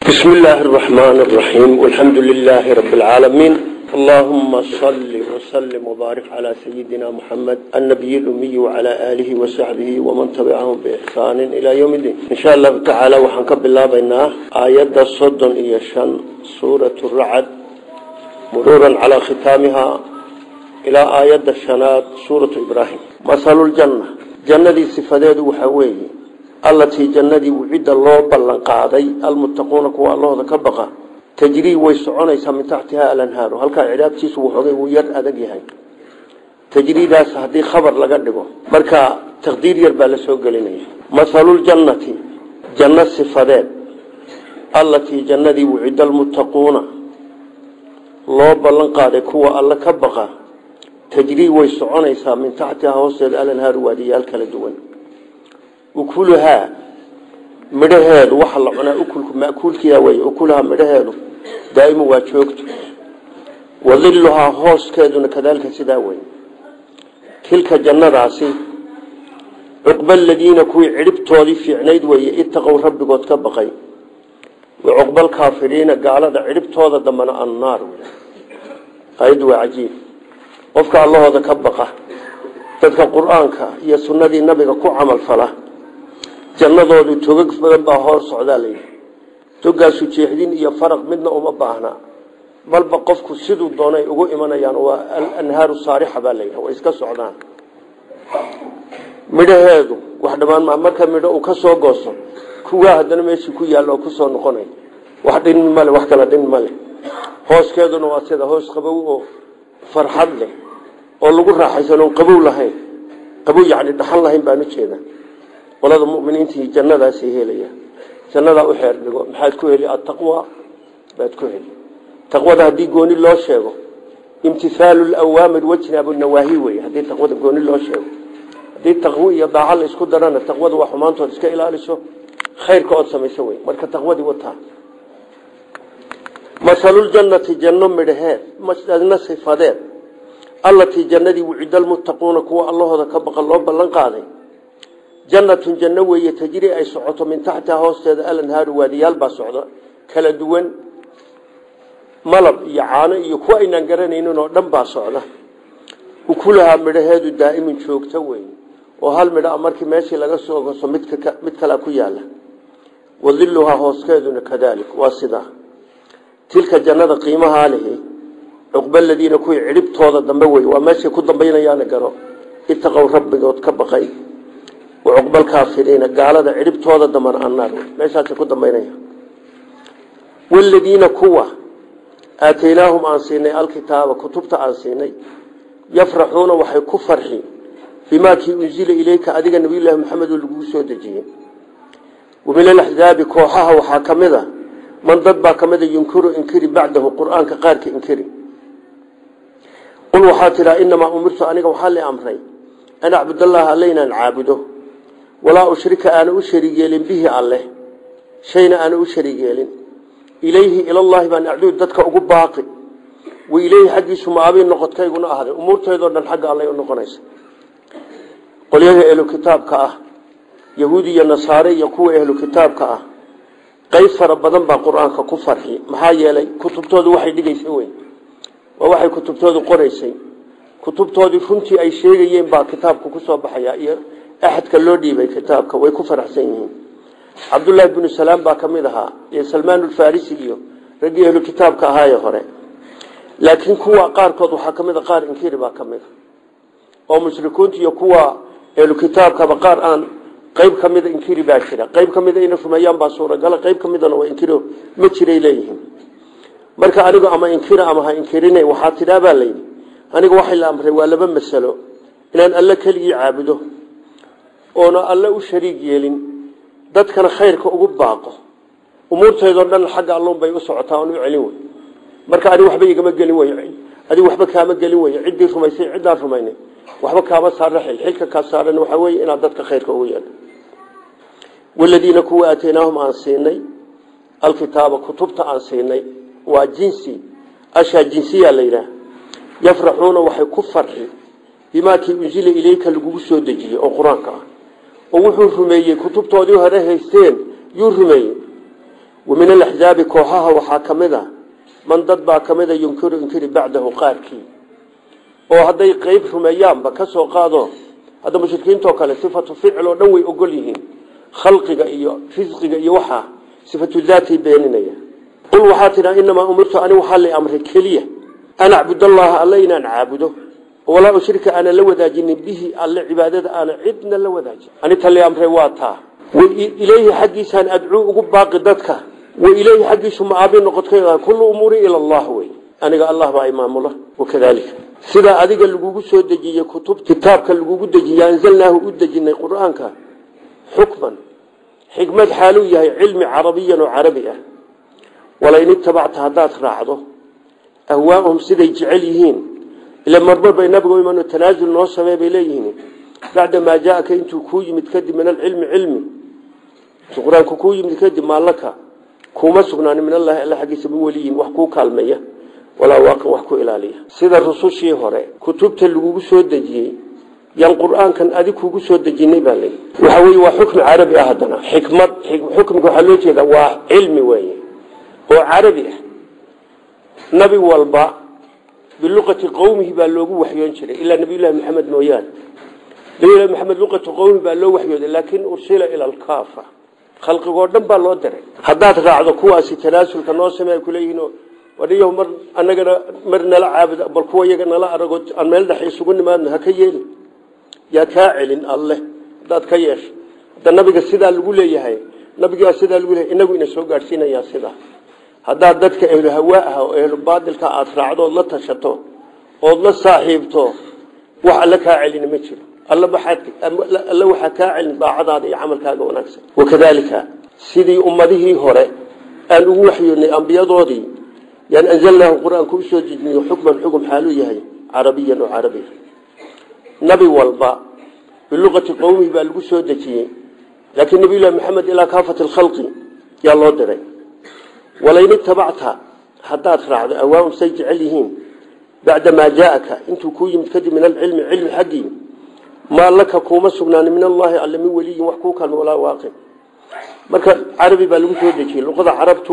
بسم الله الرحمن الرحيم والحمد لله رب العالمين اللهم صل وسلم وبارك على سيدنا محمد النبي الأمي وعلى آله وصحبه ومن تبعهم بإحسان إلى يوم الدين إن شاء الله تعالى وحنكب الله بيناه آيات الصدن إيشان سورة الرعد مرورا على ختامها إلى آيات الشنات سورة إبراهيم مثل الجنة جنة صفداد وحويه allatii jannadii cidda loo ballan qaaday almuttaquuna kuwa allahooda ka baqa tajrii way soconaysaa min taxtiha alanhaaru halkaa cidhaabtiisu wuxoogay wuu yar adag yahay tajriidaas haddii khabar laga dhigo marka taqdiir yar baa la soo gelinaya mahaluljannati janno sifadeed allatii jannadii wucidda almuttaquuna loo ballan qaaday kuwa alle ka baqa tajrii way soconaysaa min taxtiha hoosteeda alanhaaru waadiyaal kala duwan ukuluhaa midhaheedu waxa la cunaa ukulku makuulkiia wey ukulahaa midhaheedu daa'imu waa joogto wadiluhaa hooskeeduna kadaalika sidaa wey tilka jannadaasi cuqba aladiina kuwii cidhibtoodii fiicnayd weeye itaqow rabbigood ka baqay wa cuqba alkaafiriina gaalada cidhibtooda dambana annaar ayaddu waa cajiib qofka allahooda ka baqa dadka qur-aanka iyo sunnadii nabiga ku camal fala jannadoodu togag badan baa hoor socdaa layidhi togaasu jeexdin iyo faraq midna uma baahna balba qofku siduu doonay ugu imanayaan waa alanhaaru saarixa baa layidhi way iska socdaan midhaheedu wax dhammaan maa marka midho uu ka soo goosto kuwaa haddana meeshii ku yaalla oo kusoo noqonay wax dhin male wax kala dhin male hooskeeduna waa sida hoos qabow oo farxad leh oo lagu raaxaysan oon qabow lahayn qabow yacni dhaxan lahayn baan ujeeda qolada muminiintii jannadaasay helaya jannadaa u xeer dhigo maxaad ku heli ataqwa baad ku heli taqwada haddii gooni loo sheego imtihaalu lawaamir wajnaabu nawaahi wey haddii taqwada gooni loo sheego haddii taqwi iyo daaca la isku darana taqwada waa xumaantood iska ilaaliso khayrka ood samayso wey marka taqwadii wataa masaluljannati janno midhaheed janno sifadeed allatii jannadii wucida almuttaquuna kuwa allahooda ka baqan loo ballan qaaday jannatun janno weeye tajri ay socoto min taxtiha hoosteeda alanhaaru waadiyaal baa socda kala duwan malab iyo caano iyo kuwa aynaan garanaynin oo dhan baa socda ukulahaa midhaheedu daa'imun joogto wey oo hal midha markii meeshii laga soo goso mid kalea ku yaala wadiluhaa hooskeeduna kadaalik waa sidaa tilka jannada qiimahaa lihi cuqba aladiina kuwii cidhibtooda dambe wey waa meeshay ku dambaynayaana garo itaqow rabbigood ka baqay wa cuqba alkaafiriina gaalada cidhibtooda dambana annaar wey meeshaasay ku dambaynaya waladiina kuwa aataynaahum aan siinay alkitaaba kutubta aan siinay yafraxuuna waxay ku farxi bimaa kii unzila ileyka adiga nabiyullaahi maxamed oo laguu soo dejiyey wa min alaxzaabi kooxaha waxaa ka mid a man dad baa ka mida yunkiru inkiri bacdahu qur-aanka qaarka inkiri qul waxaa tidhaa inamaa umirtu aniga waxaa la amray an acbudallaha alle inaan caabudo walaa ushrika aana u shariig yeelin bihi alleh shayna aana u shariig yeelin ilayhi ilallaahi baan acduud dadka ugu baaqi wa ileyhi xaggiisu maabii noqodkayguna ahday umuurteedoo dhan xagga allay u noqonaysa qolyaha ehlu kitaabka ah yahuudi iyo nasaare iyo kuwa ehlu kitaabka ah qayb fara badan baa qur-aanka ku farxi maxaa yeelay kutubtoodu waxay dhigaysa wey waa waxay kutubtoodu qoraysay kutubtoodii runtii ay sheegayeen baa kitaabka kusoo baxaya iyo axadka loo dhiibay kitaabka way ku faraxsan yihiin cabdullaahi binu salaam baa ka mid ahaa iyo salmaan ulfarisi iyo raggii ehlu kitaabka ahaaye hore laakiin kuwa qaarkood waxaa ka mid a qaar inkiri baa ka mid a oo mushrikiinta iyo kuwa ehlu kitaabkaba qaar aan qayb ka mida inkiri baa jira qayb ka mida ina rumeeyaan baa suuragala qayb ka midana waa inkiro ma jiray leeyihiin marka anigu ama inkira ama ha inkirine waxaa tidhaa baa layidhi aniga waxay la amray waa laba masalo inaan alle keligii caabudo oona alle u shariig yeelin dadkana khayrka ugu baaqo umuurteedoo dhan xagga allun bay u socotaa oon u celin wey marka anig waxba igama gelin wey adig waxba kaama gelin wey ciddii rumaysay ciddaan rumaynay waxba kaama saara xil xilka kaa saaran waxaa weeye inaad dadka khayrka ugu yeedho waladiina kuwa aataynaahum aan siinay alkitaaba kutubta aan siinay waa jinsi ashaa jinsiya la yidhaah yafraxuuna waxay ku farxi bimaa kii unzila ileyka lagugu soo dejiyey oo qur-aanka ah oo wuxuu rumeeyey kutubtoodii hore haysteen yuu rumeeyey wa min alaxzaabi kooxaha waxaa ka mid a man dad baa ka mid a yunkiru inkiri bacdahu qaarkii oo hadday qeyb rumeeyaanba ka soo qaado hadda mushrikiintoo kale sifatu ficil oo dhan way ogol yihiin khalqiga iyo risqiga iyo waxaa sifatu daatay beeninaya qul waxaa tidhaa inamaa umirtu ani waxaa la amray keliya an acbud allaha alle inaan caabudo walaa ushrika aanan la wadaajinin bihi alle cibaadada aanan cidna la wadaajin ani tali amray waa taa ilayhi xaggiisaan adcuu ugu baaqi dadka wa ilayhi xaggiisu maabi noqodka kullu umuuri ila allah wey aniga allah baa imaamula wakadalika sidaa adiga lagugu soo dejiyey kutub kitaabka lagugu dejiye anzalnaahu u dejinay qur-aanka xukman xikmad xaaluu yahay cilmi carabiyan oo carabi ah walain itabacta haddaad raacdo ahwaahum siday jecel yihiin ila marmar bay nabigu iman tanaasul noo samey bay leeyihiin bacda maa jaaaka intuu kuu yimid kadib min alcilmi cilmi intuu qur-aanku kuu yimid kadib maalaka kuuma sugnaanin min allahi alla xaggiisa min weliyin wax kuu kaalmeeya walaa waaqin wax ku ilaaliya sida rusushii hore kutubta lagugu soo dejiyey yaan qur-aankan adig kugu soo dejinay baa leyi waxa weye waa xukmi carabi ah haddana xikmad xukmiga waxaa loo jeeda waa cilmi weeye oo carabi ah nabi walba biluqati qowmihi baa loogu waxyoon jiray ilaa nabiyullahi maxamed mooyaane nabiyullahi maxamed luqatu qowmi baa loo waxyooday laakin ursila ila alkaafa khalqigoo dhan baa loo diray haddaad raacdo kuwaasi tanaasulka noo samey ay kuleeyihiin wadhiyo mar anagana mar nala caabud bal kuwa iyaga nala arago aan meel dhex isugu nimaadno ha ka yeeli yaa kaa celin alleh haddaad ka yeesho hadda nabiga sidaa lagu leeyahay nabigaa sidaa lagu leeyahay inagu ina soo gaadhsiinayaa sidaa haddaad dadka ehlu hawaa ah oo ehlu baadilka aada raacdo ood la tashato ood la saaxiibto wax alle kaa celina ma jiro alle waxaa kaa celin daacadaada iyo camalkaaga wanaagsan wakadaalika sidii ummadihii hore aan ugu waxyoonay ambiyadoodii yaan anzalnaahu qur-aanku usoo dejiniyo xukman xukm xaaluu yahay carabiyan oo carabi nabi walba biluqati qowmihi baa lagu soo dejiyey laakiin nabiyullahi maxamed ilaa kaafati lkhalqi yaa loo diray walain itabacta haddaad raacdo awaahum say jecel yihiin bacda maa jaaaka intuu kuu yimid kadib min alcilmi cilmi xaggii maa laka kuuma sugnaanin min allahi alle min weliyin wax kuu kalma walaa waaqin marka carabi baa lagu soo dejiyey luqada carabtu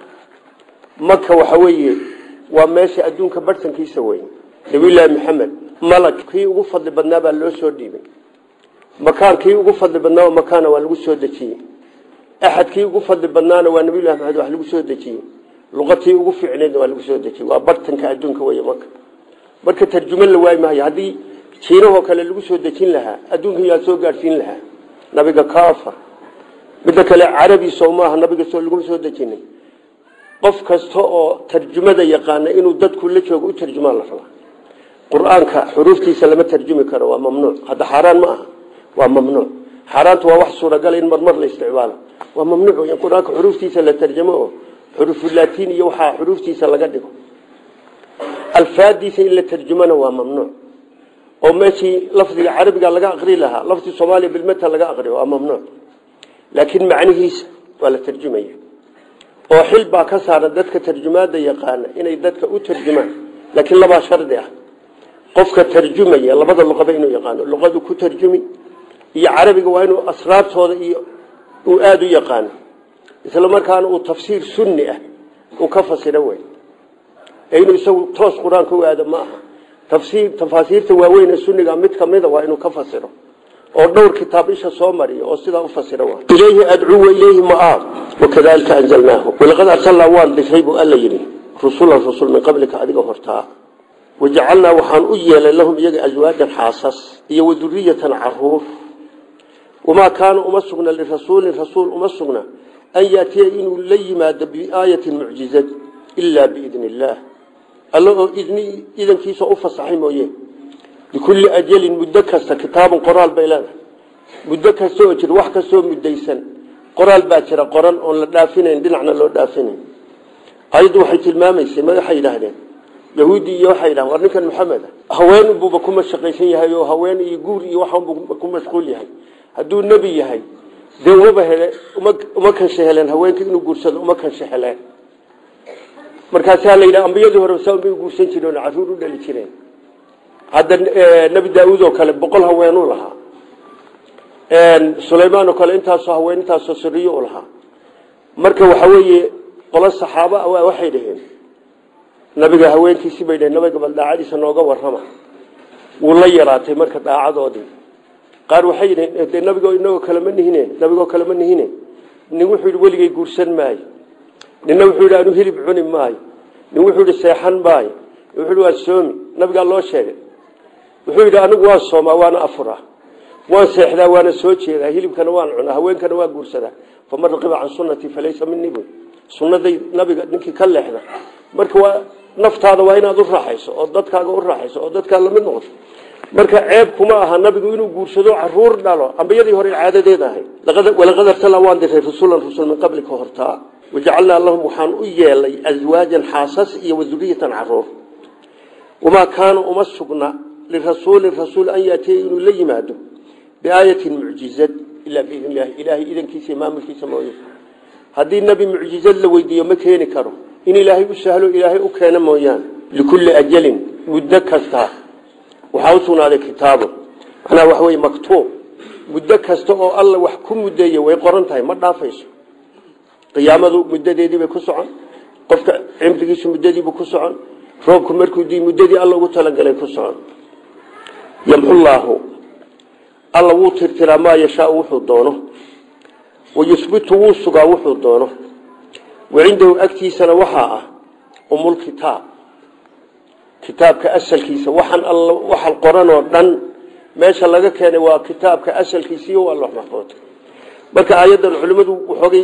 maka waxa weeye waa meesha adduunka barhtankiisa wey nabiyullaahi maxamed malag kii ugu fadli badnaa baa loo soo dhiibay makaan kii ugu fadli badnaa oo makaana waa lagu soo dejiyey axad kii ugu fadli badnaana waa nabiyullahi maxamed wax lagu soo dejiyey luqatii ugu fiicneedna waa lagu soo dejiyey waa barhtanka adduunka wey maka marka tarjumo la waayi maayo haddii jiinahoo kale lagu soo dejin lahaa adduunka yaa soo gaadhsiin lahaa nabiga kaafa midda kale carabi soo maaha nabiga soo laguma soo dejinay qof kasta oo tarjumada yaqaana inuu dadku la joogo u tarjumaan la rabaa qur-aanka xuruuftiisa lama tarjumi karo waa mamnuuc hadda xaaraan ma aha waa mamnuuc xaaraantu waa wax suuragal in marmar la isticmaalo waa mamnuuc in qur-aanka xuruuftiisa la tarjamo oo xurufulatiin iyo waxaa xuruuftiisa laga dhigo alfaadiisa in la tarjumana waa mamnuuc oo meeshii lafdiga carabiga laga aqri lahaa lafdi soomaaliya bilmata laga aqriyo waa mamnuuc laakiin macnihiisa waa la tarjumaya oo xil baa ka saaran dadka tarjumaada yaqaana inay dadka u tarjumaan laakiin labaa shardi ah qofka tarjumaya labada luqaba inuu yaqaano luqadu ku tarjumi iyo carabiga waa inuu asraartooda iyo uu aada u yaqaano isla markaana uu tafsiir sunni ah uu ka fasiro wey ee inuu isagu toos qur-aanka u aado ma aha tafsiir tafaasiirta waaweyn ee sunniga mid kamida waa inuu ka fasiro oo dhowr kitaab isha soo mariyo oo sidaa u fasira waa ilayhi adcuu wa ilayhi maaab wakadalika anzalnaahu walaqad arsalnaa waan dishay buu alla yidhi rusulan rusul min qablika adiga hortaa wajacalnaa waxaan u yeelay lahum iyaga aswaajan xaasas iyo waduriyatan caruur wamaa kaana uma sugna lirasuulin rasuul uma sugna an yaatiya inuu la yimaado biaayatin mucjizad ilaa biidni illaah alla oo idni idankiisa u fasaxay mooye likulli ajalin muddo kasta kitaabun qoraal bay leedahay muddo kasta oo jira wax kastoo muddaysan qoraal baa jira qoran oon la dhaafinayn dhinacna loo dhaafinayn ayaddu waxay tilmaamaysay ma waxay yidhaahdeen yahuudi iyo waxay yidhahdeen war ninkan maxamed haween buuba ku mashaqaysan yahay oo haween iyo guur iyo waxaanbuu ku mashquul yahay hadduu nebi yahay dee umaba hele uma uma kansha heleen haweenka inuu guursado uma kansha heleen markaasaa la yidhaha ambiyadii hore saa bay guursan jireen oo carruur u dhali jireen hadda nebi daauud oo kale boqol haweenuu lahaa sulaymaan oo kale intaasoo haween intaasoo siriyo u lahaa marka waxa weeye qolo saxaabo ah waxay dhaheen nabiga haweenkiisii bay dhaheen nabiga bal daacadiisa nooga warrama wuu la yaraatay marka daacadoodii qaar waxay yidhaheen dee nabigoo inagoo kale ma nihine nabigoo kale ma nihine nin wuxuu yidhi weligay guursan maayo ninna wuxuu yidhi anu hilib cuni maayo nin wuxuu yidhi seexan maayo wuxuu yidhi waa soomi nabigaa loo sheegay wuxuu yidhi anigu waan soomaa waana afuraa waan seexdaa waana soo jeedaa hilibkana waan cunaa haweenkana waan guursadaa faman raqiba can sunnatii falaysa minii buy sunnaday nabiga ninkii ka leexda marka waa naftaada waa inaad u raaxayso oo dadkaaga u raaxayso oo dadkaa lamid noqoto marka ceeb kuma aha nabigu inuu guursado caruur dhalo ambiyadii hore caadadeed ahay walaqad arsalna waan diray rasulan rusul min qablika hortaa wajacalnaa lahum waxaan u yeelay aswaajan xaasas iyo waduriyatan caruur wamaa kaana uma sugna lirasuulin rasuul an yaatiya inuu la yimaado biaayatin mucjizad ilaa biidn illahi ilaahay idankiisa maamulkiisa mooye haddii nebi mucjizad la weydiiyo ma keeni karo in ilaahay u sahlo ilaahay u keeno mooyaane likulli ajalin muddo kasta waxaa u sugnaaday kitaabo macnaha waxa weye maktuub muddo kasta oo alla wax ku muddeeya way qoran tahay ma dhaafayso qiyaamadu muddadeediibay ku socon qofka cimrigiisu muddadiibuu ku socon roobku markuu dii muddadii alla ugu talagalay ku socon yamxullaahu alla wuu tirtiraa maa yashaau wuxuu doono wayusbitu wuu sugaa wuxuu doono wacindahu agtiisana waxaa ah umulkitaab kitaabka asalkiisa waxaan all waxaan qoranoo dhan meesha laga keenay waa kitaabka asalkiisiiyo waa loox maxfuudka marka aayaddan culimmadu waxoogay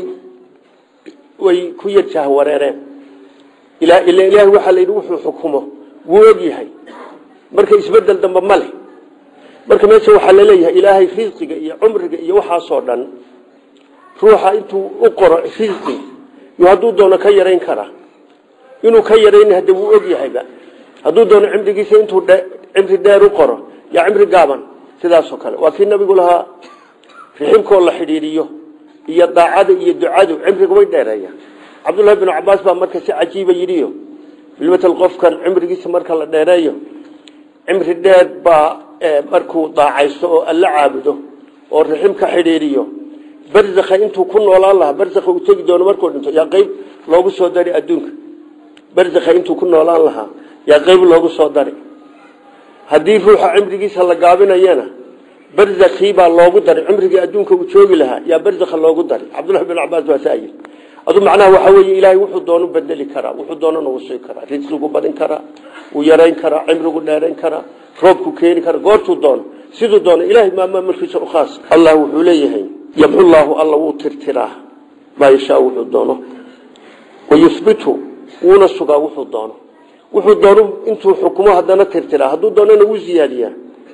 way ku yarjaha wareereen ila ilaahay waxaa la yidhi wuxuu xukumo wuu og yahay marka isbedel dambe ma leh marka meesha waxaa laleeyahay ilaahay risqiga iyo cumriga iyo waxaasoo dhan ruuxa intuu u qoro risqi yo hadduu doono ka yarayn karaa inuu ka yarayn hadde wuu og yahayba hadduu doono cimrigiisa intuu cimri dheer u qoro yaa cimri gaaban sidaasoo kale waa kii nabigu lahaa riximkoo la xidhiiriyo iyo daacada iyo ducadu cimriga way dheereeya cabdullahi binu cabaas baa marka si cajiiba yidhiyo bilmatal qofkan cimrigiisa marka la dheereeyo cimri dheer baa markuu daacaysto oo alla caabudo oo rixim ka xidhiiriyo barzakha intuu ku noolaan lahaa barzakha uu tegi doono markuu dhinto yaa qeyb loogu soo dari adduunka barzakha intuu ku noolaan lahaa yaa qeyb loogu soo dari haddii ruuxa cimrigiisa la gaabinayana barzakii baa loogu daray cimrigii adduunka uu joogi lahaa yaa barzakha loogu daray cabdullahi bin cabaas baa saayir adu macnaha waxaa weeye ilaahay wuxuu doono bedeli karaa wuxuu doonana uu sii karaa risqigu badin karaa uu yarayn karaa cimrigu dheerayn karaa roobku keeni karaa goortuu doono siduu doono ilahay maamaa mulkiisa u khaas allah wuxuu leeyahay yamxullaahu alla wuu tirtiraa maa yashaa wuxuu doono wayusbitu wuuna sugaa wuxuu doono wuxuu doono intuu xukumo haddana tirtiraa hadduu doonana wuu ziyaadiyaa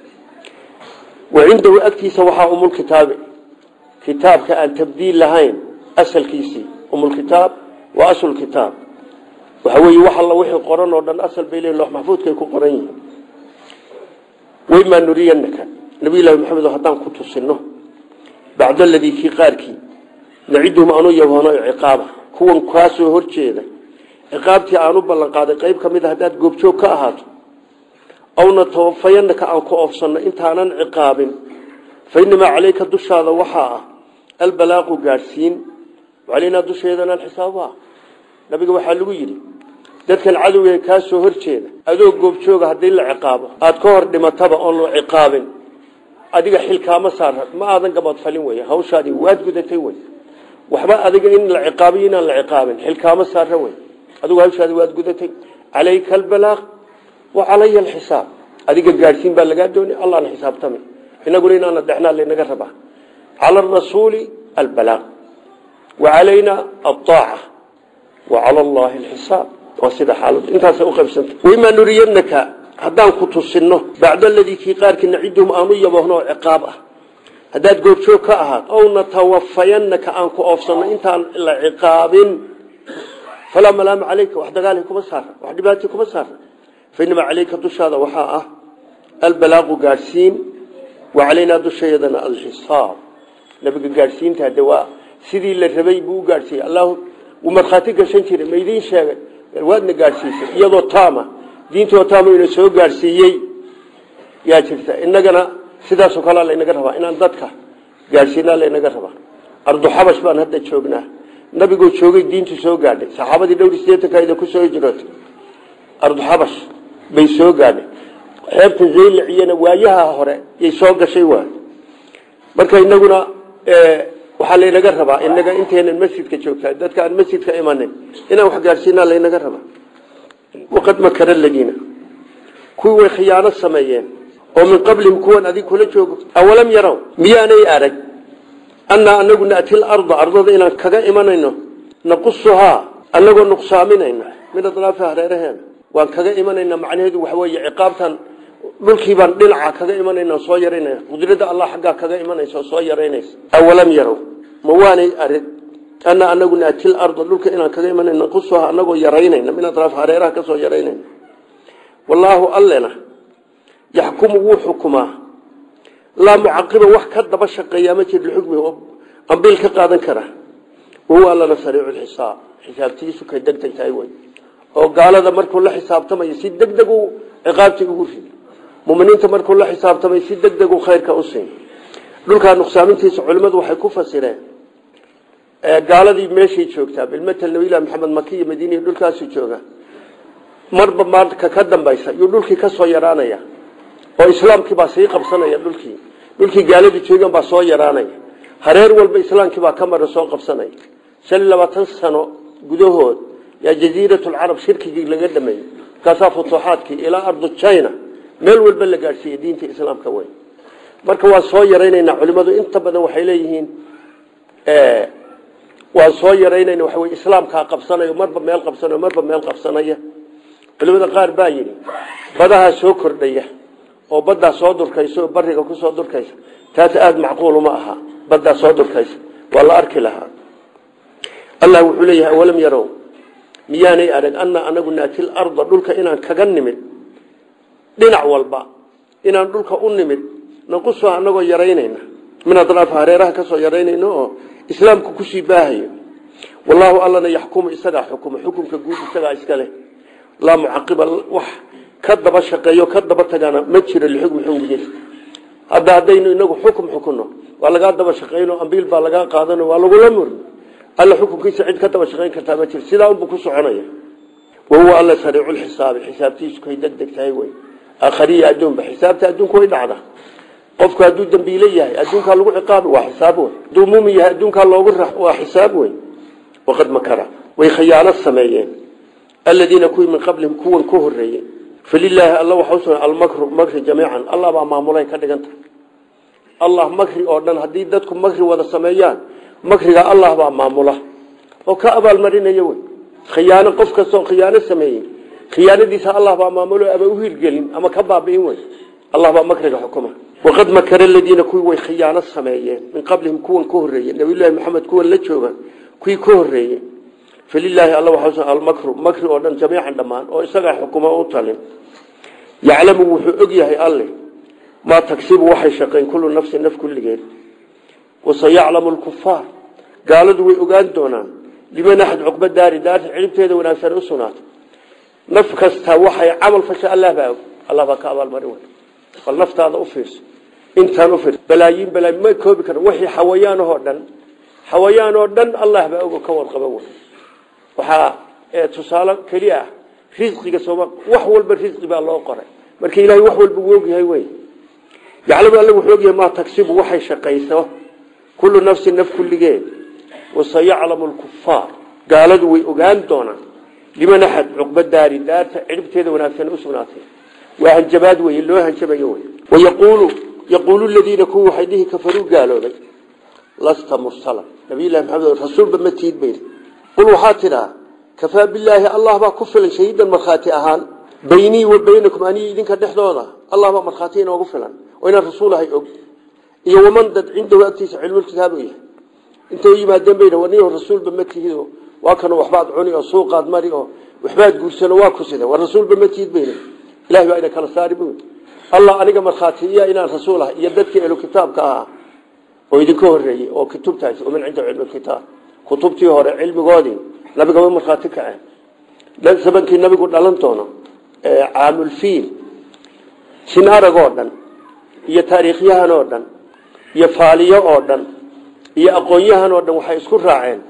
wacindahu agtiisa waxaa umulkitaabi kitaabka aan tabdiil lahayn asalkiisii umulkitaab waa aslukitaab waxa weeye wax alla wixii qoran oo dhan asal bay leeyihin loox maxfuudkay ku qoran yihiin waymaa nuriyanaka nabiyullaahi maxamed haddaan ku tusino bacda aladii kii qaarkii naciduhum aanu yaboono ciqaaba kuwan kaasoo horjeeda ciqaabtii aanu ballanqaaday qayb ka mid a haddaad goobjoog ka ahaato awna tawafayanaka aan ku oofsanno intaanan ciqaabin fa inamaa caleyka dushaada waxaa ah albalaaqu gaadhsiin calaynaa dusheedanaan xisaabuha nabiga waxaa lagu yidhi dadkan cadowga kaa soo horjeeda adoo goobjooga haddii la ciqaabo aada ka hor dhimataba oon la ciqaabin adiga xilkaama saara ma aadan gabadfalin wey hawshaadii waad gudatay wey waxba adiga in la ciqaabiyo inaan la ciqaabin xilkaama saara wey adigu hawshaadii waad gudatay calayka albalaaq wa calaya alxisaab adiga gaadhsiin baa lagaa doonay allaana xisaabtami inaguna inaana dhexnaa laynaga rabaa cala arasuuli albalaaq wa calayna alaaca wa cala allahi alxisaab waa sida xaaladu intaasay u qaybsanta waymaa nuriyanaka haddaan ku tusino bacda aladii kii qaarkii naciduhum aanu yabohno oo ciqaab ah haddaad goobjoog ka ahaad ow natawafayanaka aan ku oofsanno intaan la ciqaabin falaa malaama caleyka wax dagaali kuma saara wax dhibaati kuma saara fainamaa caleyka dushaada waxaa ah albalaaqu gaadhsiin wa calaynaa dushayadana alxisaab nabiga gaadhsiinta de waa sidii la rabay buu u gaadhsiiyey allah wuu markhaati gashan jiray ma idiin sheegay waadna gaadhsiisay iyadoo taama diintoo taama ina soo gaadhsiiyey yaa jirta inagana sidaasoo kalea laynaga rabaa inaan dadka gaadhsiinaa laynaga rabaa ardu xabash baan hadda joognaa nabigoo joogay diintu soo gaadhay saxaabadii dhowr sideetankaida ku soo hijrootay arduxabash bay soo gaadhay xeebta zaylaciyana waayaha hore yay soo gashay waay marka inaguna waxaa laynaga rabaa inaga intaynan masjidka joogtaa dadka aan masjidka imanin inaan wax gaadhsiinaa laynaga rabaa waqad makara ladiina kuwii way khiyaano sameeyeen oo min qablihim kuwan adig kula joogo awalam yarow miyaanay arag annaa anagu na'ti larda ardada inaan kaga imanayno naqusuhaa anagoo nuqsaaminayna min adlaafi hareeraheena waan kaga imanayna macnaheedu waxa weeye ciqaabtan dhulkii baan dhinaca kaga imanayna soo yaraynaya qudrada allah xaggaa kaga imanaysa oo soo yaraynaysa awalam yarow ma waanay arag annaa anagu na'ti larda dhulka inaan kaga imanayno naqusuhaa anagoo yaraynayna min adlaafi hareeraha kasoo yaraynayna wallaahu allena yaxkumu wuu xukumaa laa mucaqiba wax ka daba shaqeeyaa ma jir lixukmi oo ambiil ka qaadan kara wahuwa allana sariicu lxisaab xisaabtiisu kay degdeg tahay wey oo gaalada markuu la xisaabtamayo si degdeg u ciqaabtii ugu rid muminiinta markuu la xisaabtamay si degdeg u khayrka u siin dhulkaa nuqsaamintiisa culimmadu waxay ku fasireen gaaladii meeshay joogtaa bilmatel nabilah maxamed maki iyo madiiniya dhulkaasu jooga marba maarka ka dambaysa yuu dhulkii ka soo yaraanaya oo islaamkii baa sii qabsanaya dhulkii dhulkii gaaladu joogan baa soo yaraanaya hareer walba islaamkii baa ka mara soo qabsanaya shan iyo labaatan sano gudahood yaa jaziiratulcarab shirkigii laga dhameeyey markaasaa futuuxaadkii ilaa ardu china meel walba la gaadhsiiyey diinta islaamka wey marka waan soo yaraynaynaa culimadu inta badan waxay leeyihiin waan soo yaraynayna waxa wey islaamkaa qabsanayo marba meel qabsanayo marba meel qabsanaya culimada qaar baa yidhi badahaa soo kordhaya oo baddaa soo durkaysa oo bariga ku soo durkaysa taas aada macquuluma aha baddaa soo durkaysa waa la arki lahaa allah wuxuu leeyahay awalam yarow miyaanay arag annaa anagu naati larda dhulka inaan kaga nimid dhinac walba inaan dhulka u nimid naquso anagoo yaraynayna min adraaf hareeraha kasoo yaraynayno oo islaamku kusii baahayo wallaahu allana yaxkumu isagaa xukuma xukumka guud isagaa iska leh laa mucaqiba wax ka daba shaqeeyo ka daba tagana ma jiro lixukmi xukmigiisa hadda haddaynu inagu xukum xukunno waa lagaa daba shaqeyno ambiil baa lagaa qaadano waa lagula murno alla xukunkiisa cid ka daba shaqeyn kartaa ma jiro sidaa unbuu ku soconaya wahuwa alla sariiculxisaabi xisaabtiisu kay deg deg tahay wey aakhariya adduunba xisaabta adduunku way dhacda qofku hadduu dambiile yahay adduunkaa lagu ciqaabi waa xisaab wey hadduu muumin yahay adduunkaa loogu rax waa xisaab wey waqad makara way khiyaano sameeyeen aladiina kuwii min qablihim kuwan ka horeeyey falilaahi alla waxa usugna almakru makri jamiican allah baa maamulay ka dhiganta allah makri oo dhan haddii dadku makri wada sameeyaan makriga allah baa maamula oo ka abaalmarinaya wey khiyaano qof kastoo khiyaano sameeyey khiyaanadiisa allah baa maamulo ama u hirgelin ama ka baabi'in wey allah baa makriga xukuma waqad makara aladiina kuwii way khiyaano sameeyeen min qablihim kuwan ka horeeyey nabiyullaahi maxamed kuwan la jooga kuwii ka horeeyey falilaahi alla waxaa usugna almakru makri oo dhan jamiican dhammaan oo isagaa xukuma u talin yaclamu wuxuu og yahay alle maa tagsibu waxay shaqeen kullu nafsin naf kulligeed wasayaclamu lkufaar gaaladu way ogaan doonaan liman axad cuqba daari daarta cilibteeda wanaagsan u sugnaatay naf kasta waxay camal fasha allah baa og allah baa ka abaalmarin wey bal naftaada u fiirso intaan u fiirso balaayiin balaayi ma koobi kara wixii xawayaanahoo dhan xawayaan oo dhan allah baa og oo ka warqaba wey waxaa tusaale keli ah risqiga sooma wax walba risqi baa loo qoray marka ilaahay wax walba uu ogyahay wey yaclamu alla wuxuu ogyahay maa tagsibu waxay shaqayso kullu nafsin naf kulligeed wasayaclamu lkufaar gaaladu way ogaan doonaan liman axad cuqba daari daarta ciribteeda wanaagsan u sugnaatay waa hanjabaad wey loo hanjabayo wey wayaquulu yaquulu ladiina kuwa waxay dhihi kafaruu gaaloobay lasta mursala nabiyullahi maxamed rasuulba ma tiid bayd qul waxaa tidhaa kafaa bilaahi allah baa ku filan shahiidan markhaati ahaan baynii wa baynakum aniyo idinka dhexdooda allah baa markhaati inoogu filan oo inaan rasuulahay og iyo waman dad cindahu agtiisa cilmulkitaab u yahay intay u yimaadeen bayna waniyo rasuulba ma tihid waa kanu waxbaad cuni oo suuqaad mari oo waxbaad guursano waa ku sida war rasuulba ma tihid bayna ilahi baa ina kala saari bu allah aniga markhaati iya inaan rasuul ahay iyo dadkii ehlu kitaabka ahaa oo idinka horeeyey oo kutubtaasi waman cindahu cilmulkitaab kutubtii hore cilmigoodii nabigama markhaati kaceen sabankii nabigu dhalan doono caamulfiil sin arag oo dhan iyo taariikhyahan oo dhan iyo faaliyo oo dhan iyo aqoon-yahan oo dhan waxay isku raaceen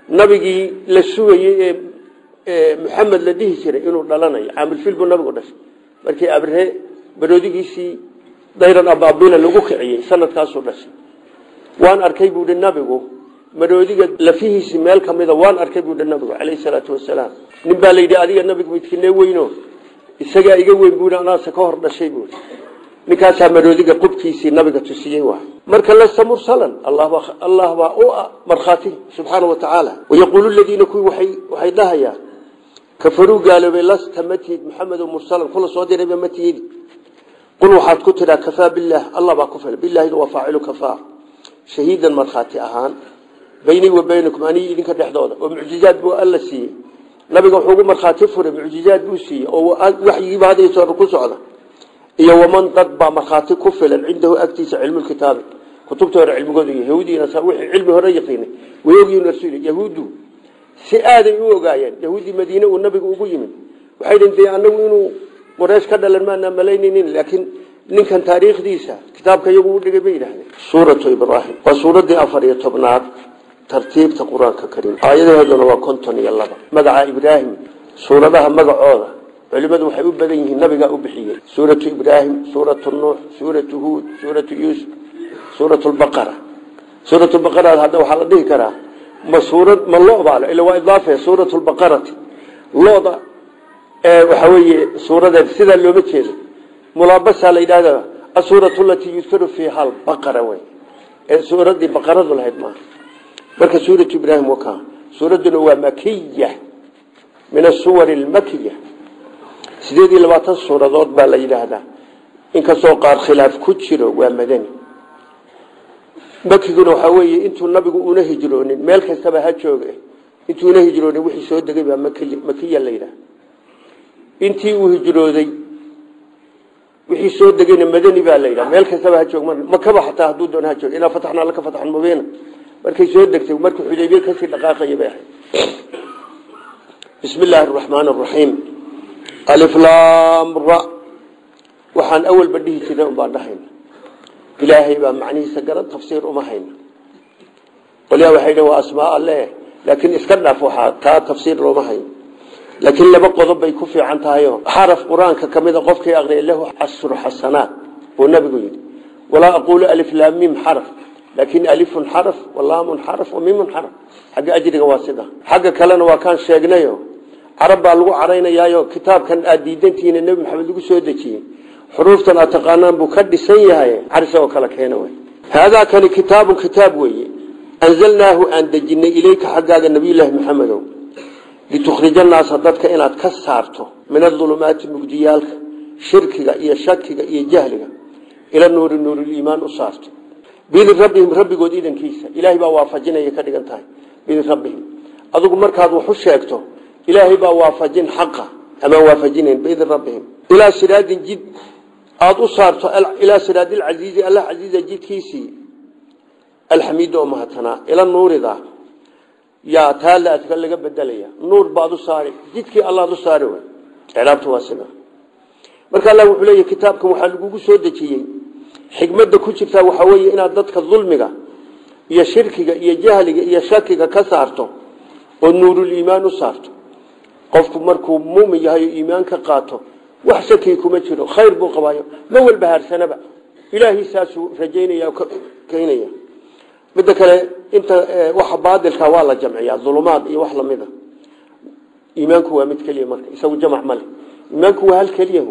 nabigii la sugayey ee maxamed la dhihi jiray inuu dhalanayo caamilfil buu nabigu dhashay markii abre baroodigiisii dayran abaabila lagu kiciyey sanadkaasuu dhashay waan arkay buuhi nabigu maroodiga lafihiisii meel ka mida waan arkay buuhi nabigu calayhi salaatu wasalaam nin baa layidhi adiga nabigu midkinee weyno isagaa iga weyn buui anaase ka hor dhashay buui ninkaasaa maroodiga qubkiisii nabiga tusiyey waay marka lasta mursalan allah baa u markhaati subxaana wa tacaala wayaquulu ladiina kuwii waxay dhahayaan kafaruu gaaloobay lasta matihid maxamedo mursalan kula soo dirayba matihidi qul waxaad ku tidhaa kafaa bilaah allah baa ku filan bilaahiga waa faacilu kafaa shahiidan markhaati ahaan baynii wa baynakum anii idinka dhexdooda oo mucjizaad buu alla siiyey nabiga wuxuu ugu markhaati furay mucjizaad buu siiyey oo waxyigiiba hadayso ku socda iyo waman dad baa markhaati ku filan cindahu agtiisa cilmulkitaabi kutubta hore cilmigooda yahuudiina wixii cilmi hore yaqiinay way ogyihiin rasuul yahuuddu si aaday u ogaayeen yahuudii madiine uu nabigu ugu yimid waxay dhintay anagu inuu qoreesh ka dhalan maana malaynaynin laakiin ninkan taariikhdiisa kitaabka iyagu u dhigay bay yidhahdeen suuratu ibraahim waa suuraddii afar iyo tobnaad tartiibta qur-aanka kariim aayadaheeduna waa konton iyo laba magaca ibraahim suuradaha magacooda culimadu waxay u badan yihiin nabigaa u bixiyey suuratu ibraahim suuratu nuux suuratu huud suuratu yuusuf suuratu lbaqara suuratu baqara hadda waxaa la dhihi karaa ma suurad ma lobaa ila waa idaafe suuratu lbaqarati loda waxa weeye suuradeed sidaa looma jeedo mulaabasaa la yidhahda asuuratu alatii yudkaru fiiha albaqara wey ee suuraddii baqaradu lahayd maaha marka suuratu ibraahim wakaa suuradduna waa makiya min asuwar almakiya sideed iyo labaatan suuradood baa la yidhaahdaa inkastoo qaar khilaaf ku jiro waa madani makiguna waxaa weeye intuu nabigu una hijroonin meel kastaba ha jooge intuu una hijroonin wixii soo degay baa makiya la yidhaha intii uu hijrooday wixii soo degayna madani baa la yidhaha meel kastaba ha joog makaba xataa hadduu doon ha joog inaa fataxnaa laka fataxan mubiina markay soo degtay markii xudaybiye kasii dhaqaaqaya bay ahayd bismi illaahi araxmaan araxiim aliflaamra waxaan awalba dhihi jirnay un baan dhahayna ilaahay baa macnihiisa garan tafsiir uma hayna qolyaa waxay dhn waa asmaa alle laakiin iska dhaaf waxaa taa tafsiir looma hayo laakiin laba qodob bay ku fiican tahayo xaraf qur-aanka ka mida qofkii aqriya lahu cashru xasanaat buu nabigu yidhi walaa aquulu aliflaamim xaraf laakin alifun xaraf walaamun xaraf wamimun xaraf xagga ajriga waa sida xagga kalena waa kaan sheegnayo carab baa lagu caraynayaayo kitaabkan aad diidantihiin nebi maxamed lagu soo dejiyey xuruuftan aad taqaanaan buu ka dhisan yahay caris oo kale keena wey haadaa kani kitaabun kitaab weeye anzalnaahu aan dejinay ileyka xaggaaga nabiyulaahi maxamedow litukhrija naasa dadka inaad ka saarto min adulumaati mugdiyaalka shirkiga iyo shakiga iyo jahliga ila nuuri nuuriliimaan u saarto biidin rabbihim rabbigood idankiisa ilaahay baa waafajinaya ka dhigan tahay biidin rabbihim adugu markaad wax u sheegto ilaahay baa waafajin xaqa amaan waafajinayn biidin rabbihim ilaa siraadin jid aada u saarto ilaa siraadi lcasiizi allah casiiza jidkiisii alxamiid oo mahadsanaa ila nuurida yaa taalaadka laga bedelaya nuur baad u saari jidkii allaad u saari way icraabta waa sida marka allah wuxuu leeyahy kitaabkan waxaa lagugu soo dejiyey xikmadda ku jirtaa waxaa weeye inaad dadka dulmiga iyo shirkiga iyo jahliga iyo shakiga ka saarto oo nuuruliimaan u saarto qofku markuu mumin yahay oo iimaan ka qaato wax shaki kuma jiro khayr buu qabaayo ma walba haarsanaba ilaahay saasuu rajaynaya keynaya midda kale inta waxa baadilka waa la jamciyaa dulumaad iyo wax lamida iimaanku waa mid keliya marka isagu jamac male iimaanku waa hal keliya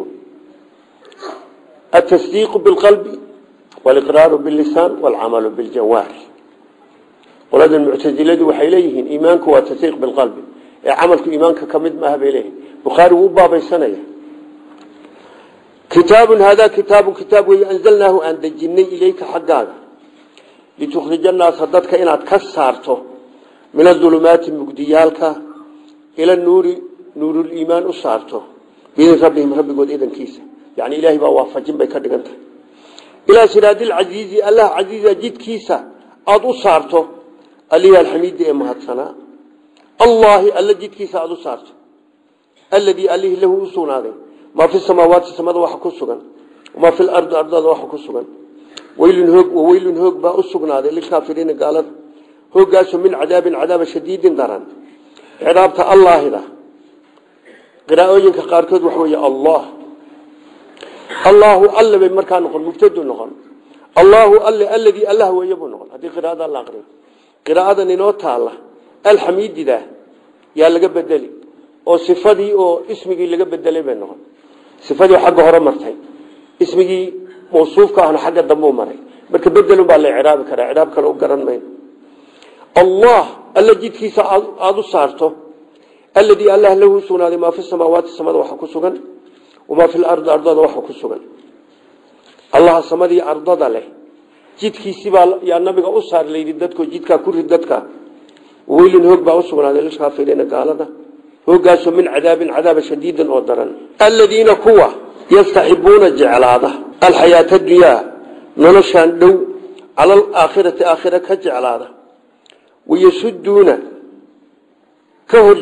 التصديق بالقلب والإقرار باللسان والعمل بالجوارح qolada muctaziladu waxay leeyihiin iimaanku waa tasdiiq bilqalbi ee camalku iimaanka ka mid maaha bay leeyihin bukhaari wuu baabaysanaya kitaabun haadaa kitaabun kitaab weeye anzalnaahu aan dejinay ilayka xaggaaga litukhrija naasa dadka inaad ka saarto min adulumaati mugdiyaalka ila nuuri nuuruliimaan u saarto biidin rabbihim rabbigood idankiisa yani ilaahay baa waafajin bay ka dhigan tahay ilaa siraadilcasiizi allah casiiza jidkiisa aada u saarto alihi alxamiidi ee mahadsanaa allahi alla jidkiisa aada u saarto alladii alihi lahu u sugnaaday maa fi samaawaati samada waxa ku sugan maa fi lardi ardada waxa ku sugan weylun hoog waweylun hoog baa u sugnaaday lilkaafiriina gaalada hoogaaso min cadaabin cadaaba shadiidin daran ciraabta allaahida qiraa'ooyinka qaarkood waxa weeye allah allaahu alle bay markaa noqon mubtadu noqon allaahu alle alladii allah weeye buu noqon haddii qiraa'ada la aqriyo qiraa'adan inoo taalla alxamiidida yaa laga bedeli oo sifadii oo ismigii laga bedelay bay noqon sifadii xagga hore martay ismigii mawsuufka ahna xagga dambe u maray marka bedelun baa la ciraabi karaa ciraab kale u garan mayno allah alla jidkiisa aada u saarto alladii allah lahu sugnaaday maa fi samaawaati samada waxa ku sugan wamaa fi lardi ardada waxa ku sugan allaha samadii ardada leh jidkiisibaa yaa nabiga u saar layidhi dadko jidkaa ku rid dadka weylin hoog baa u sugnaaday lilkaafiriina gaalada hoogaasoo min cadaabin cadaaba shadiidin oo daran aladiina kuwa yastaxibuuna jeclaada alxayaata dunyaa noloshaan dhow cala alaakhirati aakhira ka jeclaada wayasuduuna ka hor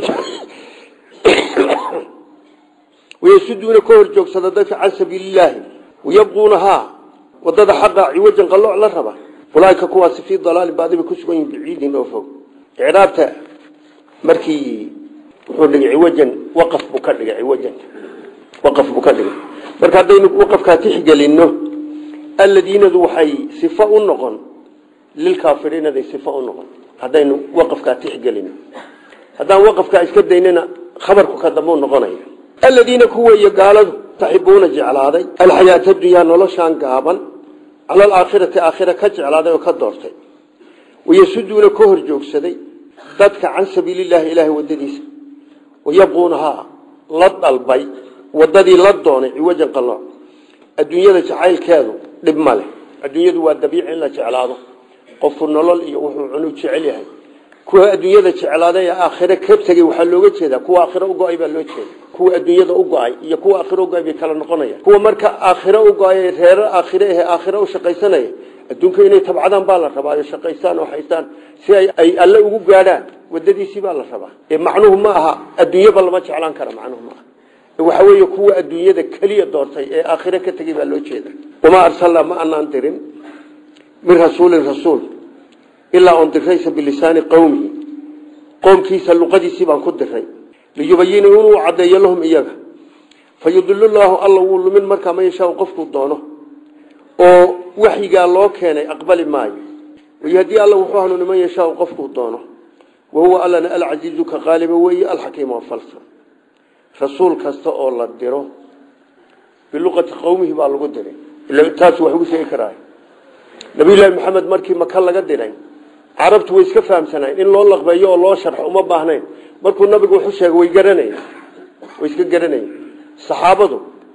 wayasuduuna ka hor joogsada dadka can sabiilillaahi wayabquunahaa wadada xaqa ciwajan qalooc la raba ulaaika kuwaasi fii dalaalin baadiba ku sugan yihin baciidin oo fog icraabta markii wuxuu dhigay ciwajan waqaf buu ka dhigay ciwajan waqaf buu ka dhigay marka haddaynu waqafkaa tixgelino alladiinadu waxay sifo u noqon lilkaafiriinaday sifo u noqon haddaynu waqafkaa tixgelino haddaan waqafkaa iska daynana khabarku ka dambuu noqonaya aladiina kuweeye gaaladu taxibuuna jeclaaday alxayaata dunyaa noloshaan gaaban cala alaakhirati aakhira ka jeclaaday oo ka doortay wayasuduuna ka hor joogsaday dadka can sabiililaahi ilaahay wadadiisa wayabquunahaa la dalbay wadadii la doonay ciwajan qalooc adduunyada jacaylkeedu dhib ma leh adduunyadu waa dabiici in la jeclaado qofku nolol iyo wuxuu cunu jecel yahay kuwa adduunyada jeclaaday ee aakhire ka tegey waxaa looga jeedaa kuwa aakhire u go-ay baa loo jeeda kuwa adduunyada u go-ay iyo kuwa aakhire ugo-ay bay kala noqonayaan kuwa marka aakhire u go-ay reero aakhire ahe aakhire u shaqaysanaya adduunka inay tabcadaan baa la rabaa oo shaqaystaan oo haystaan si ay ay alle ugu gaadhaan wadadiisii baa la rabaa ee macnuhu ma aha adduunyaba lama jeclaan kara macnuhu ma aha waxa weeye kuwa adduunyada keliya doortay ee aakhire ka tegey baa loo jeeda wamaa arsalnaa ma anaan dirin min rasuulin rasuul ilaa on diraysa bilisaani qowmihi qoomkiisa luqadiisii baan ku diray liyubayina inuu caddeeyo lahum iyaga fayudilu llaahu alla wuu lumin markaa man yashaau qofkuu doono oo waxyigaa loo keenay aqbali maayo way haddii alla wuxuu hanuuni man yashaau qofkuu doono wahuwa allana alcasiizu ka qaaliba weeye alxakiim oo falsan rasuul kasta oo la diro biluqati qowmihi baa lagu diray taas wax ugu sheegi karaa nabiyullaahi maxamed markii maka laga diray carabtu way iska fahamsanayn in loo laqbeeyo oo loo sharxo uma baahnayn markuu nabigu wuxuu sheegay way garanayeen way iska garanayeen saxaabadu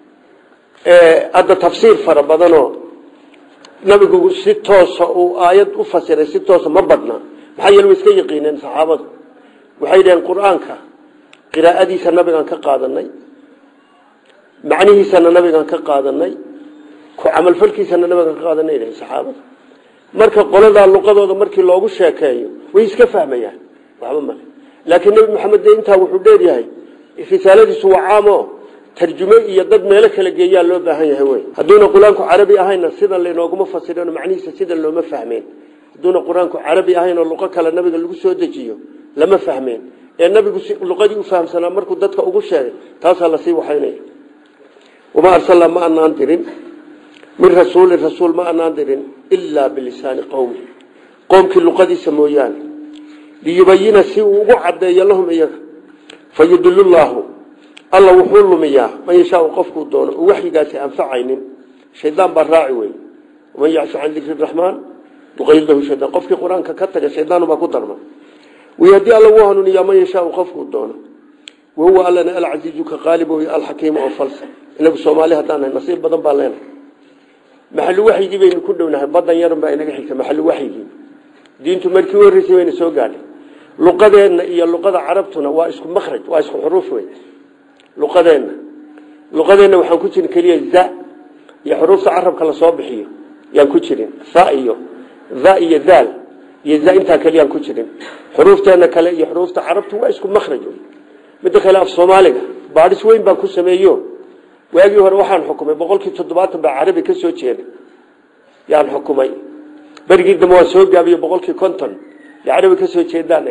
hadda tafsiir fara badanoo nabigu si toosa uu aayad u fasiray si toosa ma badna maxaa yeele way iska yaqiineen saxaabadu waxay dhaheen qur-aanka qiraa'adiisa nabigaan ka qaadanay macnihiisana nabigaan ka qaadanay ku camalfalkiisana nabigaan ka qaadanay dhaheen saxaabadu marka qoladaa luqadooda markii loogu sheekeeyo way iska fahmayaan waxba male laakiin nebi maxamed de intaa wuxuu dheeryahay risaaladiisu waa caamo tarjume iyo dad meelo kala geeyaa loo baahan yahay wey hadduuna qur-aanku carabi ahayna sidan laynooguma fasirin macnihiisa sidan looma fahmeen hadduuna qur-aanku carabi ahayn oo luqo kale nabiga lagu soo dejiyo lama fahmeen ee nabigu luqadii u fahamsanaa markuu dadka ugu sheegay taasaa lasii waxaynaya wamaa arsalnaa ma anaan dirin min rasuulin rasuul ma anaan dirin ilaa bilisaani qowmi qoomkii luqadiisa mooyaane liyubayina si uu ugu caddeeyo lahum iyaga fayudilu llaahu alla wuxuu lumiyaa man yashaau qofkuu doono oo waxyigaasi anfacaynin shaydaan baa raaci wey waman yacshu can dikri raxmaan nuqayid lahu shaydaan qofkii qur-aanka ka taga shaydaanubaa ku darma wy haddii alla wuu hanuuniyaa man yashaau qofkuu doono wahuwa allana alcasiizu ka qaalib wey alxakiimu oo falsa inagu soomaali haddaan nahay nasiib badan baan leenahay maxallu waxyigii baynu ku dhownahay badan yarun baa inaga xigta maxallu waxyigii diintu markii u horreysay bayna soo gaadhay luqadeenna iyo luqada carabtuna waa isku makraj waa isku xuruuf wey luqadeenna luqadeenna waxaan ku jirin keliya za iyo xuruufta carabka lasoo bixiyo yaan ku jirin sa iyo za iyo daal iyo za intaa keliyaan ku jirin xuruufteenna kale iyo xuruufta carabtu waa isku makraj midda kale af soomaaliga baadhis weyn baan ku sameeyo waagii hore waxaan xukumay boqolkii toddobaatan baa carabi ka soo jeeda yaan xukumay berigii dambe waan soo gaabiye boqolkii konton carabi ka soo jeedaan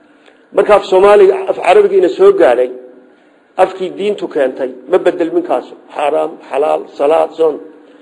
marka af soomaaliga af carabiga ina soo gaadhay afkii diintu keentay ma bedel minkaasu xaaraam xalaal salaad soon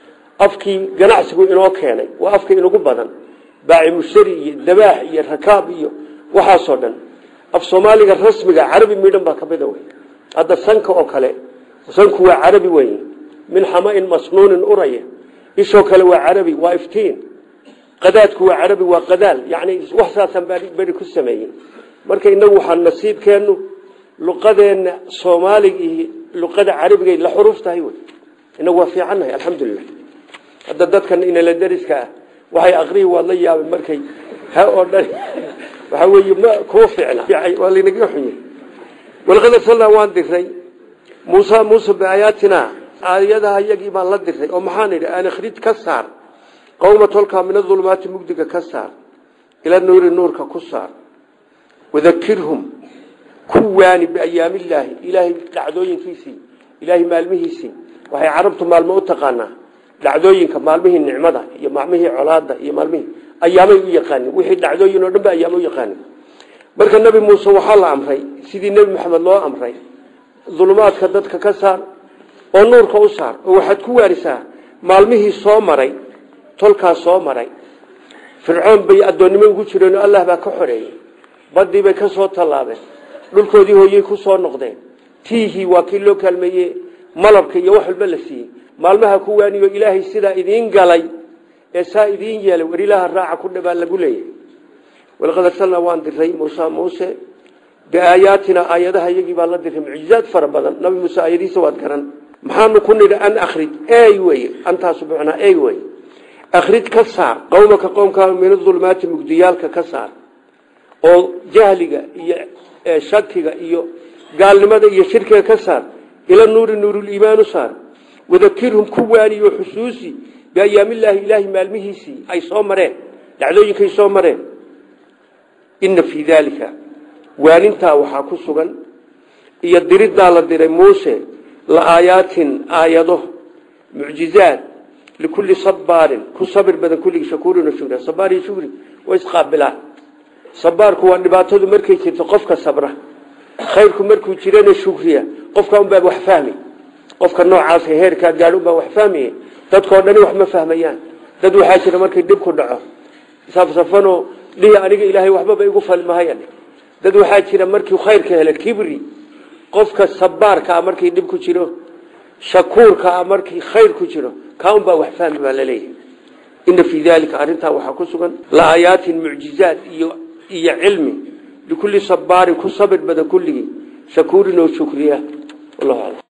afkii ganacsigu inoo keenay waa afka inugu badan baaci mushtari iyo dabaax iyo rakaab iyo waxaasoo dhan af soomaaliga rasmiga carabi midhan baa kamida wey hadda sanka oo kale sanku waa carabi wey min xamain masnuunin uraya ishoo kale waa carabi waa iftiin qadaadku waa carabi waa qadaal yani wax saasaan beri ku sameeyey marka inagu waxaa nasiibkeenu luqadeenna soomaaliga iyo luqada carabiga la xuruuf tahay wey inagu waa fiicannahay alxamdulilah hadda dadkan inala dariska ah waxay aqrihi waad la yaabay markay ha oo dhan waxaa weeye ma kuu ficna waa laynaga xunye walaqad arsalnaa waan diray muusa muuse biaayaatina aayadaha iyagii baan la diray oo maxaan idhi aan akhrij ka saar qowma tolkaa min adulumaati mugdiga ka saar ila nuuri nuurka ku saar wadakirhum ku waani biayaamillaahi ilaahay dhacdooyinkiisii ilaahay maalmihiisii waxay carabtu maalmo u taqaanaa dhacdooyinka maalmihii nicmada iyo maalmihii colaada iyo maalmihii ayaamay u yaqaanin wixii dhacdooyin oo dhan ba ayaamo u yaqaanin marka nebi muuse waxaa la amray sidii nebi maxamed loo amray dulumaadka dadka ka saar oo nuurka u saar oo waxaad ku waarisaa maalmihii soo maray tolkaas soo maray fircoon bay addoonnimo ugu jireen oo allah baa ka xoreeyey badii bay ka soo tallaabeen dhulkoodii hooyey ku soo noqdeen tiihii waa kii loo kaalmeeye malabka iyo wax walba la siiyey maalmaha ku waaniyo ilaahay sidaa idiin galay ee saa idiin yeelay war ilaaha raaca ku dhabaa lagu leeyahay walaqad arsalnaa waan diray muuse muuse biaayaatina aayadaha iyagii baa la diray mucjizaad fara badan nabi muuse aayadiisa waad garan maxaanu ku nidhi an akhrij ey wey antaasu bucnaa ey wey akhrij ka saar qowmaka qowmkaa min adulmaati mugdiyaalka ka saar oo jahliga iyo shakiga iyo gaalnimada iyo shirkiga ka saar ila nuuri nuuruliimaanu saar wadakirhum ku waaniyo xusuusi biayaamillaahi ilaahi maalmihiisii ay soo mareen dhacdooyinkay soo mareen ina fii daalika waanintaa waxaa ku sugan iyo diriddaa la diray muuse la aayaatin aayado mucjizaad likulli sabaarin ku sabir badan kulligii shakuurin oo shukri sabaar iyo shukri waa isqaabilaan sabaarku waa dhibaatadu markay jirto qofka sabra khayrku markuu jirana shukriya qofka unbaa wax fahmi qofka noocaas heerkaa gaadh unbaa wax fahmaya dadkoo dhani wax ma fahmayaan dad waxaa jira markay dhib ku dhaco safsafanoo dhihi aniga ilaahay waxbaba igu falmahayan dad waxaa jira markii khayrka hele kibri qofka sabaarkaa markii dhib ku jiro shakuurkaa markii khayr ku jiro kaa unbaa wax fahmi baa laleeyahay ina fii daalika arrintaa waxaa ku sugan laayaatin mucjizaad iyo iyo cilmi likulli sabaarin ku sabir badan kulligii shakuurin oo shukriya wallahu aclam